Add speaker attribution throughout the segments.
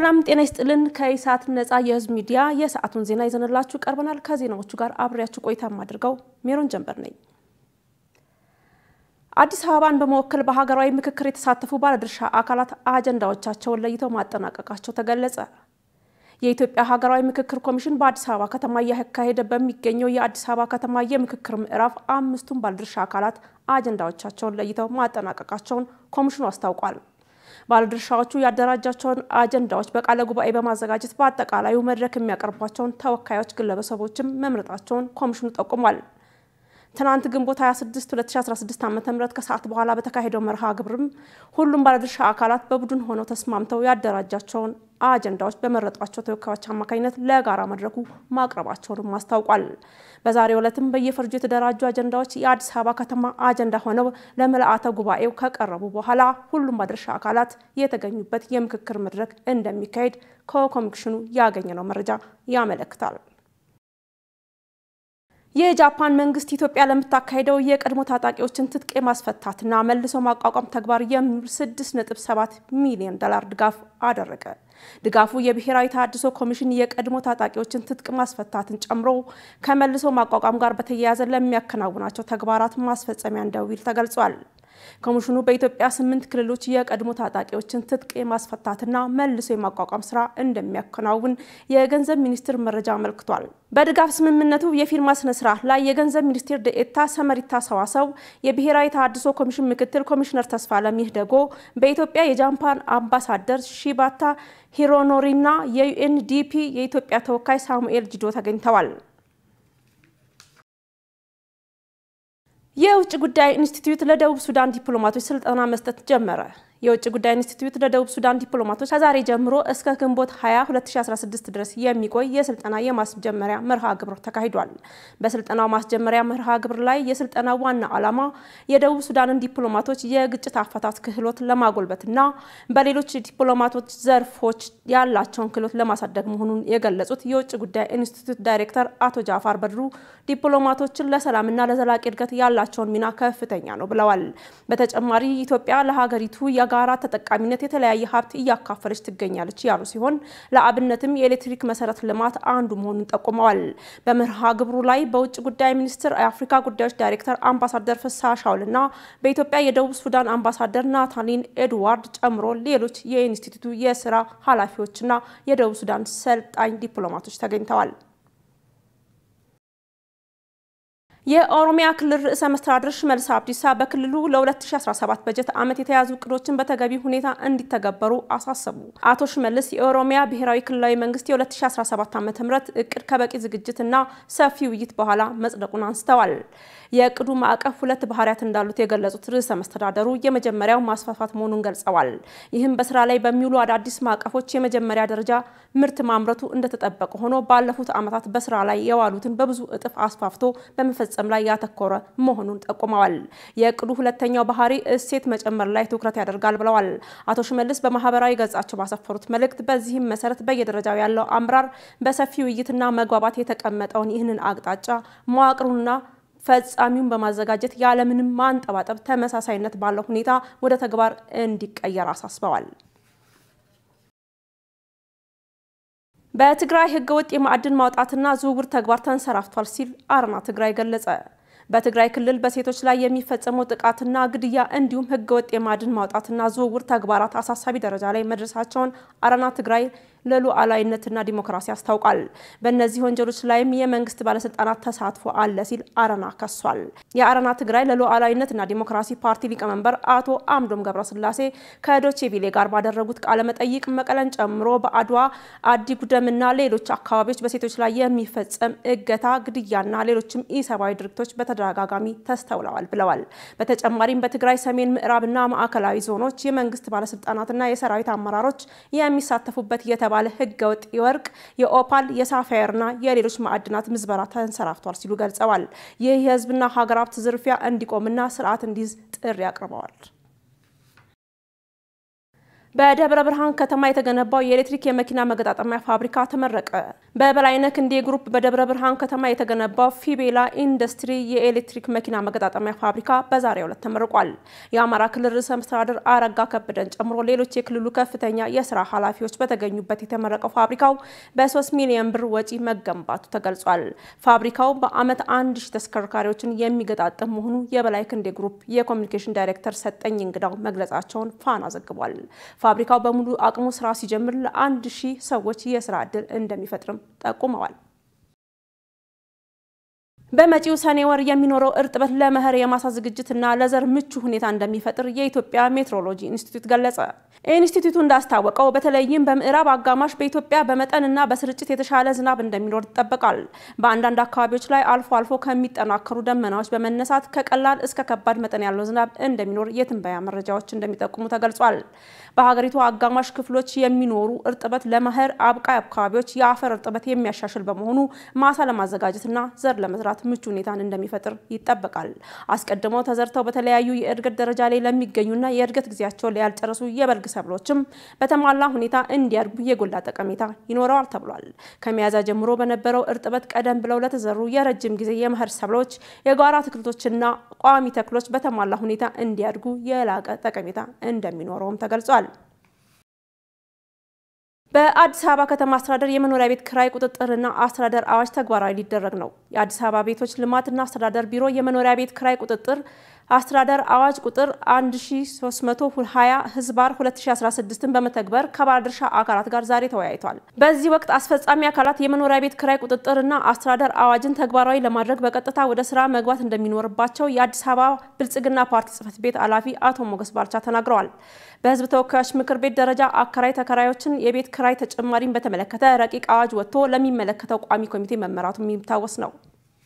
Speaker 1: ሰላም ጤና ይስጥልን። ከኢሳት ነጻ የህዝብ ሚዲያ የሰዓቱን ዜና ይዘንላችሁ ቀርበናል። ከዜናዎቹ ጋር አብሬያችሁ ቆይታ የማደርገው ሜሮን ጀንበር ነኝ። አዲስ አበባን በመወከል በሀገራዊ ምክክር የተሳተፉ ባለድርሻ አካላት አጀንዳዎቻቸውን ለይተው ማጠናቀቃቸው ተገለጸ። የኢትዮጵያ ሀገራዊ ምክክር ኮሚሽን በአዲስ አበባ ከተማ እያካሄደ በሚገኘው የአዲስ አበባ ከተማ የምክክር ምዕራፍ አምስቱን ባለድርሻ አካላት አጀንዳዎቻቸውን ለይተው ማጠናቀቃቸውን ኮሚሽኑ አስታውቋል። ባለድርሻዎቹ ያደራጃቸውን አጀንዳዎች በቃለ ጉባኤ በማዘጋጀት በአጠቃላዩ መድረክ የሚያቀርቧቸውን ተወካዮች ግለሰቦችም መምረጣቸውን ኮሚሽኑ ጠቁሟል። ትናንት ግንቦት 26 2016 ዓ.ም ከሰዓት በኋላ በተካሄደው መርሃ ግብርም ሁሉም ባለድርሻ አካላት በቡድን ሆነው ተስማምተው ያደራጃቸውን አጀንዳዎች በመረጧቸው ተወካዮች አማካኝነት ለጋራ መድረኩ ማቅረባቸውንም አስታውቋል። በዛሬው ዕለትም በየፈርጁ የተደራጁ አጀንዳዎች የአዲስ አበባ ከተማ አጀንዳ ሆነው ለምልአተ ጉባኤው ከቀረቡ በኋላ ሁሉም ባለድርሻ አካላት የተገኙበት የምክክር መድረክ እንደሚካሄድ ከኮሚሽኑ ያገኘነው መረጃ ያመለክታል። የጃፓን መንግስት ኢትዮጵያ ለምታካሄደው የቀድሞ ታጣቂዎችን ትጥቅ የማስፈታትና መልሶ ማቋቋም ተግባር የሚውል 6.7 ሚሊዮን ዶላር ድጋፍ አደረገ። ድጋፉ የብሔራዊ ተሃድሶ ኮሚሽን የቀድሞ ታጣቂዎችን ትጥቅ ማስፈታትን ጨምሮ ከመልሶ ማቋቋም ጋር በተያያዘ ለሚያከናውናቸው ተግባራት ማስፈጸሚያ እንደሚውል ተገልጿል። ኮሚሽኑ በኢትዮጵያ ስምንት ክልሎች የቀድሞ ታጣቂዎችን ትጥቅ የማስፈታትና መልሶ የማቋቋም ስራ እንደሚያከናውን የገንዘብ ሚኒስቴር መረጃ አመልክቷል። በድጋፍ ስምምነቱ የፊርማ ስነ ስርዓት ላይ የገንዘብ ሚኒስቴር ዴኤታ ሰመሪታ ሰዋሰው፣ የብሔራዊ ተሃድሶ ኮሚሽን ምክትል ኮሚሽነር ተስፋለም ይህደጎ፣ በኢትዮጵያ የጃፓን አምባሳደር ሺባታ ሂሮኖሪና የዩኤንዲፒ የኢትዮጵያ ተወካይ ሳሙኤል ጂዶ ተገኝተዋል። የውጭ ጉዳይ ኢንስቲትዩት ለደቡብ ሱዳን ዲፕሎማቶች ስልጠና መስጠት ጀመረ። የውጭ ጉዳይ ኢንስቲትዩት ለደቡብ ሱዳን ዲፕሎማቶች ከዛሬ ጀምሮ እስከ ግንቦት 20 2016 ድረስ የሚቆይ የስልጠና የማስጀመሪያ መርሃ ግብር ተካሂዷል። በስልጠናው ማስጀመሪያ መርሃ ግብር ላይ የስልጠና ዋና ዓላማ የደቡብ ሱዳንን ዲፕሎማቶች የግጭት አፈታት ክህሎት ለማጎልበትና በሌሎች ዲፕሎማቶች ዘርፎች ያላቸውን ክህሎት ለማሳደግ መሆኑን የገለጹት የውጭ ጉዳይ ኢንስቲትዩት ዳይሬክተር አቶ ጃፋር በድሩ ዲፕሎማቶችን ለሰላምና ለዘላቂ እድገት ያላቸውን ሚና ከፍተኛ ነው ብለዋል። በተጨማሪ ኢትዮጵያ ለሀገሪቱ የጋራ ተጠቃሚነት የተለያየ ሀብት እያካፈለች ትገኛለች ያሉ ሲሆን ለአብነትም የኤሌክትሪክ መሰረተ ልማት አንዱ መሆኑን ጠቁመዋል። በመርሃ ግብሩ ላይ በውጭ ጉዳይ ሚኒስቴር የአፍሪካ ጉዳዮች ዳይሬክተር አምባሳደር ፍስሐ ሻውልና በኢትዮጵያ የደቡብ ሱዳን አምባሳደር ናታሊን ኤድዋርድ ጨምሮ ሌሎች የኢንስቲትዩቱ የስራ ኃላፊዎችና የደቡብ ሱዳን ሰልጣኝ ዲፕሎማቶች ተገኝተዋል። የኦሮሚያ ክልል ርዕሰ መስተዳድር ሽመልስ አብዲሳ በክልሉ ለ2017 በጀት ዓመት የተያዙ እቅዶችን በተገቢ ሁኔታ እንዲተገበሩ አሳሰቡ። አቶ ሽመልስ የኦሮሚያ ብሔራዊ ክልላዊ መንግስት የ2017 ዓ.ም እቅድ ከበቂ ዝግጅትና ሰፊ ውይይት በኋላ መጽደቁን አንስተዋል። የእቅዱ ማዕቀፍ ሁለት ባህሪያት እንዳሉት የገለጹት ርዕሰ መስተዳደሩ የመጀመሪያው ማስፋፋት መሆኑን ገልጸዋል። ይህም በስራ ላይ በሚውሉ አዳዲስ ማዕቀፎች የመጀመሪያ ደረጃ ምርት ማምረቱ እንደተጠበቀ ሆኖ ባለፉት ዓመታት በስራ ላይ የዋሉትን በብዙ እጥፍ አስፋፍቶ በመፈጸም ላይ ያተኮረ መሆኑን ጠቁመዋል። የእቅዱ ሁለተኛው ባህሪ እሴት መጨመር ላይ ትኩረት ያደርጋል ብለዋል። አቶ ሽመልስ በማህበራዊ ገጻቸው ባሰፈሩት መልእክት በዚህም መሰረት በየደረጃው ያለው አመራር በሰፊ ውይይትና መግባባት የተቀመጠውን ይህንን አቅጣጫ መዋቅሩንና ፈጻሚውን በማዘጋጀት ያለምንም ማንጠባጠብ ተመሳሳይነት ባለው ሁኔታ ወደ ተግባር እንዲቀየር አሳስበዋል። በትግራይ ህገወጥ የማዕድን ማውጣትና ዝውውር ተግባር ተንሰራፍቷል ሲል አረና ትግራይ ገለጸ። በትግራይ ክልል በሴቶች ላይ የሚፈጸመው ጥቃትና ግድያ እንዲሁም ህገወጥ የማዕድን ማውጣትና ዝውውር ተግባራት አሳሳቢ ደረጃ ላይ መድረሳቸውን አረና ትግራይ ለሉዓላዊነትና ዲሞክራሲ አስታውቋል። በእነዚህ ወንጀሎች ላይም የመንግስት ባለስልጣናት ተሳትፎ አለ ሲል አረና ከሷል። የአረና ትግራይ ለሉዓላዊነትና ዲሞክራሲ ፓርቲ ሊቀመንበር አቶ አምዶም ገብረስላሴ ከዶቼ ቪሌ ጋር ባደረጉት ቃለመጠይቅ መቀለን ጨምሮ በአድዋ አዲ ጉደምና ሌሎች አካባቢዎች በሴቶች ላይ የሚፈጸም እገታ፣ ግድያና ሌሎችም ኢሰብአዊ ድርጊቶች በተደጋጋሚ ተስተውለዋል ብለዋል። በተጨማሪም በትግራይ ሰሜን ምዕራብና ማዕከላዊ ዞኖች የመንግስት ባለስልጣናትና የሰራዊት አመራሮች የሚሳተፉበት የተባ ባለ ህገወጥ የወርቅ የኦፓል የሳፋየርና የሌሎች ማዕድናት ምዝበራ ተንሰራፍቷል ሲሉ ገልጸዋል። ይህ የህዝብና ሀገር ሀብት ዝርፊያ እንዲቆምና ስርዓት እንዲይዝ ጥሪ አቅርበዋል። በደብረ ብርሃን ከተማ የተገነባው የኤሌክትሪክ የመኪና መገጣጠሚያ ፋብሪካ ተመረቀ። በበላይነህ ክንዴ ግሩፕ በደብረ ብርሃን ከተማ የተገነባው ፊቤላ ኢንዱስትሪ የኤሌክትሪክ መኪና መገጣጠሚያ ፋብሪካ በዛሬው ዕለት ተመርቋል። የአማራ ክልል ርዕሰ መስተዳድር አረጋ ከበደን ጨምሮ ሌሎች የክልሉ ከፍተኛ የስራ ኃላፊዎች በተገኙበት የተመረቀው ፋብሪካው በ3 ሚሊዮን ብር ወጪ መገንባቱ ተገልጿል። ፋብሪካው በዓመት አንድ ሺህ ተሽከርካሪዎችን የሚገጣጠም መሆኑ የበላይ ክንዴ ግሩፕ የኮሚኒኬሽን ዳይሬክተር ሰጠኝ እንግዳው መግለጻቸውን ፋና ዘግቧል። ፋብሪካው በሙሉ አቅሙ ስራ ሲጀምር ለአንድ ሺህ ሰዎች የስራ ዕድል እንደሚፈጥርም ጠቁመዋል። በመጪው ሰኔ ወር የሚኖረው እርጥበት ለመኸር የማሳ ዝግጅትና ለዘር ምቹ ሁኔታ እንደሚፈጥር የኢትዮጵያ ሜትሮሎጂ ኢንስቲትዩት ገለጸ። ኢንስቲትዩቱ እንዳስታወቀው በተለይም በምዕራብ አጋማሽ በኢትዮጵያ በመጠንና በስርጭት የተሻለ ዝናብ እንደሚኖር ይጠበቃል። በአንዳንድ አካባቢዎች ላይ አልፎ አልፎ ከሚጠናከሩ ደመናዎች በመነሳት ከቀላል እስከ ከባድ መጠን ያለው ዝናብ እንደሚኖር የትንበያ መረጃዎች እንደሚጠቁሙ ተገልጿል። በሀገሪቱ አጋማሽ ክፍሎች የሚኖሩ እርጥበት ለመኸር አብቃይ አካባቢዎች የአፈር እርጥበት የሚያሻሽል በመሆኑ ማሳ ለማዘጋጀትና ዘር ለመዝራት ምቹ ሁኔታን እንደሚፈጥር ይጠበቃል። አስቀድመው ተዘርተው በተለያዩ የእድገት ደረጃ ላይ ለሚገኙና የእድገት ጊዜያቸውን ያልጨረሱ የበልግ ሰብሎችም በተሟላ ሁኔታ እንዲያድጉ የጎላ ጠቀሜታ ይኖረዋል ተብሏል። ከሚያዝያ ጀምሮ በነበረው እርጥበት ቀደም ብለው ለተዘሩ የረጅም ጊዜ የመኸር ሰብሎች፣ የጓሮ አትክልቶችና ቋሚ ተክሎች በተሟላ ሁኔታ እንዲያድጉ የላቀ ጠቀሜታ እንደሚኖረውም ተገልጿል። በአዲስ አበባ ከተማ አስተዳደር የመኖሪያ ቤት ክራይ ቁጥጥርና አስተዳደር አዋጅ ተግባራዊ ሊደረግ ነው። የአዲስ አበባ ቤቶች ልማትና አስተዳደር ቢሮ የመኖሪያ ቤት ክራይ ቁጥጥር አስተዳደር አዋጅ ቁጥር 1320 ህዝባር 2016ን በመተግበር ከባለድርሻ አካላት ጋር ዛሬ ተወያይቷል። በዚህ ወቅት አስፈጻሚ አካላት የመኖሪያ ቤት ክራይ ቁጥጥርና አስተዳደር አዋጅን ተግባራዊ ለማድረግ በቀጥታ ወደ ስራ መግባት እንደሚኖርባቸው የአዲስ አበባ ብልጽግና ፓርቲ ጽህፈት ቤት ኃላፊ አቶ ሞገስ ባልቻ ተናግረዋል። በህዝብ ተወካዮች ምክር ቤት ደረጃ አከራይ ተከራዮችን የቤት ክራይ ተጨማሪን በተመለከተ ረቂቅ አዋጅ ወጥቶ ለሚመለከተው ቋሚ ኮሚቴ መመራቱ የሚታወስ ነው።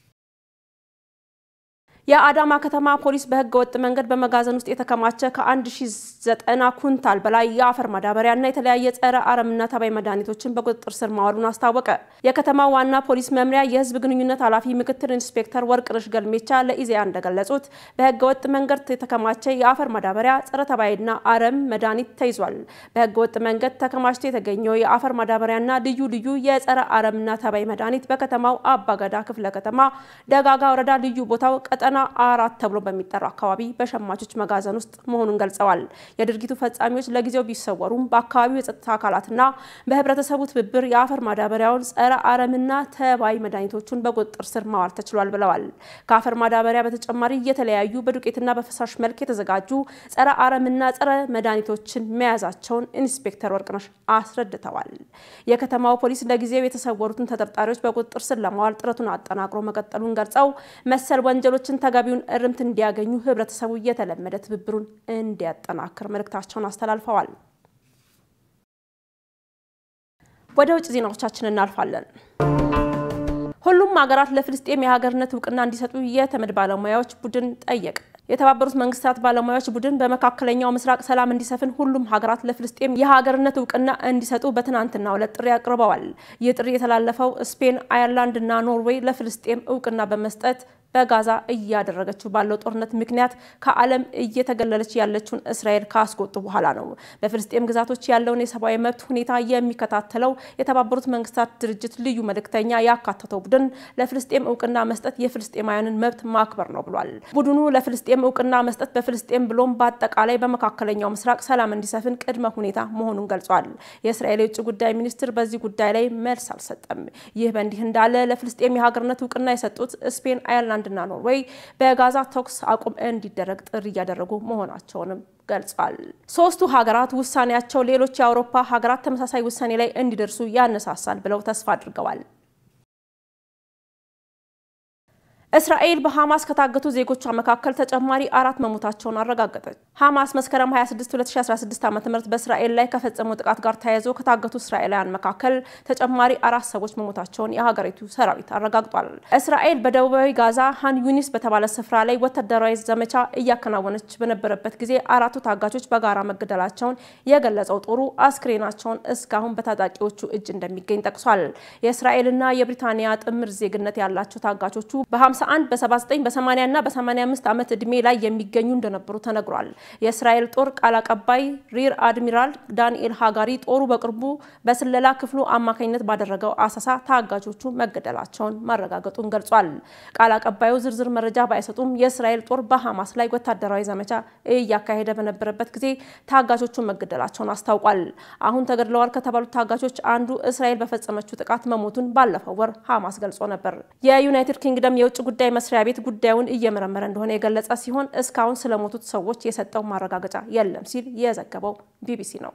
Speaker 1: የአዳማ ከተማ ፖሊስ በህገ ወጥ መንገድ በመጋዘን ውስጥ የተከማቸ ከ1090 ኩንታል በላይ የአፈር ማዳበሪያና የተለያየ ጸረ አረምና ተባይ መድኃኒቶችን በቁጥጥር ስር ማዋሉን አስታወቀ። የከተማው ዋና ፖሊስ መምሪያ የህዝብ ግንኙነት ኃላፊ ምክትል ኢንስፔክተር ወርቅነሽ ገልሜቻ ለኢዜአ እንደገለጹት በህገ ወጥ መንገድ የተከማቸ የአፈር ማዳበሪያ፣ ጸረ ተባይና አረም መድኃኒት ተይዟል። በህገ ወጥ መንገድ ተከማችቶ የተገኘው የአፈር ማዳበሪያና ልዩ ልዩ የጸረ አረምና ተባይ መድኃኒት በከተማው አባገዳ ክፍለ ከተማ ደጋጋ ወረዳ ልዩ ቦታው ቀጠና አራት ተብሎ በሚጠራው አካባቢ በሸማቾች መጋዘን ውስጥ መሆኑን ገልጸዋል። የድርጊቱ ፈጻሚዎች ለጊዜው ቢሰወሩም በአካባቢው የጸጥታ አካላትና በህብረተሰቡ ትብብር የአፈር ማዳበሪያውን፣ ጸረ አረምና ተባይ መድኃኒቶቹን በቁጥጥር ስር ማዋል ተችሏል ብለዋል። ከአፈር ማዳበሪያ በተጨማሪ የተለያዩ በዱቄትና በፈሳሽ መልክ የተዘጋጁ ጸረ አረምና ጸረ መድኃኒቶችን መያዛቸውን ኢንስፔክተር ወርቅነሽ አስረድተዋል። የከተማው ፖሊስ ለጊዜው የተሰወሩትን ተጠርጣሪዎች በቁጥጥር ስር ለማዋል ጥረቱን አጠናክሮ መቀጠሉን ገልጸው መሰል ወንጀሎችን ተገቢውን እርምት እንዲያገኙ ህብረተሰቡ የተለመደ ትብብሩን እንዲያጠናክር መልእክታቸውን አስተላልፈዋል። ወደ ውጭ ዜናዎቻችን እናልፋለን። ሁሉም ሀገራት ለፍልስጤም የሀገርነት እውቅና እንዲሰጡ የተመድ ባለሙያዎች ቡድን ጠየቀ። የተባበሩት መንግስታት ባለሙያዎች ቡድን በመካከለኛው ምስራቅ ሰላም እንዲሰፍን ሁሉም ሀገራት ለፍልስጤም የሀገርነት እውቅና እንዲሰጡ በትናንትናው ዕለት ጥሪ አቅርበዋል። ይህ ጥሪ የተላለፈው ስፔን፣ አየርላንድ እና ኖርዌይ ለፍልስጤም እውቅና በመስጠት በጋዛ እያደረገችው ባለው ጦርነት ምክንያት ከዓለም እየተገለለች ያለችውን እስራኤል ካስቆጡ በኋላ ነው። በፍልስጤም ግዛቶች ያለውን የሰብአዊ መብት ሁኔታ የሚከታተለው የተባበሩት መንግስታት ድርጅት ልዩ መልእክተኛ ያካተተው ቡድን ለፍልስጤም እውቅና መስጠት የፍልስጤማውያንን መብት ማክበር ነው ብሏል። ቡድኑ ለፍልስጤም እውቅና መስጠት በፍልስጤም ብሎም በአጠቃላይ በመካከለኛው ምስራቅ ሰላም እንዲሰፍን ቅድመ ሁኔታ መሆኑን ገልጿል። የእስራኤል የውጭ ጉዳይ ሚኒስትር በዚህ ጉዳይ ላይ መልስ አልሰጠም። ይህ በእንዲህ እንዳለ ለፍልስጤም የሀገርነት እውቅና የሰጡት ስፔን፣ አየርላንድ እና ኖርዌይ በጋዛ ተኩስ አቁም እንዲደረግ ጥሪ እያደረጉ መሆናቸውንም ገልጿል። ሶስቱ ሀገራት ውሳኔያቸው ሌሎች የአውሮፓ ሀገራት ተመሳሳይ ውሳኔ ላይ እንዲደርሱ ያነሳሳል ብለው ተስፋ አድርገዋል። እስራኤል በሐማስ ከታገቱ ዜጎቿ መካከል ተጨማሪ አራት መሞታቸውን አረጋገጠች። ሐማስ መስከረም 26 2016 ዓ ም በእስራኤል ላይ ከፈጸመው ጥቃት ጋር ተያይዞ ከታገቱ እስራኤላውያን መካከል ተጨማሪ አራት ሰዎች መሞታቸውን የሀገሪቱ ሰራዊት አረጋግጧል። እስራኤል በደቡባዊ ጋዛ ሃን ዩኒስ በተባለ ስፍራ ላይ ወታደራዊ ዘመቻ እያከናወነች በነበረበት ጊዜ አራቱ ታጋቾች በጋራ መገደላቸውን የገለጸው ጦሩ አስክሬናቸውን እስካሁን በታጣቂዎቹ እጅ እንደሚገኝ ጠቅሷል። የእስራኤልና የብሪታንያ ጥምር ዜግነት ያላቸው ታጋቾቹ በ በ51 በ79 በ80 እና በ85 ዓመት ዕድሜ ላይ የሚገኙ እንደነበሩ ተነግሯል። የእስራኤል ጦር ቃል አቀባይ ሪር አድሚራል ዳንኤል ሃጋሪ ጦሩ በቅርቡ በስለላ ክፍሉ አማካኝነት ባደረገው አሰሳ ታጋቾቹ መገደላቸውን ማረጋገጡን ገልጿል። ቃል አቀባዩ ዝርዝር መረጃ ባይሰጡም የእስራኤል ጦር በሐማስ ላይ ወታደራዊ ዘመቻ እያካሄደ በነበረበት ጊዜ ታጋቾቹን መገደላቸውን አስታውቋል። አሁን ተገድለዋል ከተባሉት ታጋቾች አንዱ እስራኤል በፈጸመችው ጥቃት መሞቱን ባለፈው ወር ሐማስ ገልጾ ነበር። የዩናይትድ ኪንግደም የውጭ ጉዳይ መስሪያ ቤት ጉዳዩን እየመረመረ እንደሆነ የገለጸ ሲሆን እስካሁን ስለሞቱት ሰዎች የሰጠው ማረጋገጫ የለም ሲል የዘገበው ቢቢሲ ነው።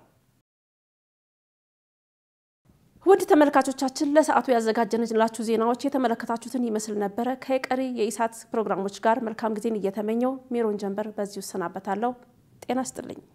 Speaker 1: ውድ ተመልካቾቻችን ለሰዓቱ ያዘጋጀንላችሁ ዜናዎች የተመለከታችሁትን ይመስል ነበረ። ከቀሪ የኢሳት ፕሮግራሞች ጋር መልካም ጊዜን እየተመኘው ሜሮን ጀንበር በዚሁ እሰናበታለሁ። ጤና ይስጥልኝ።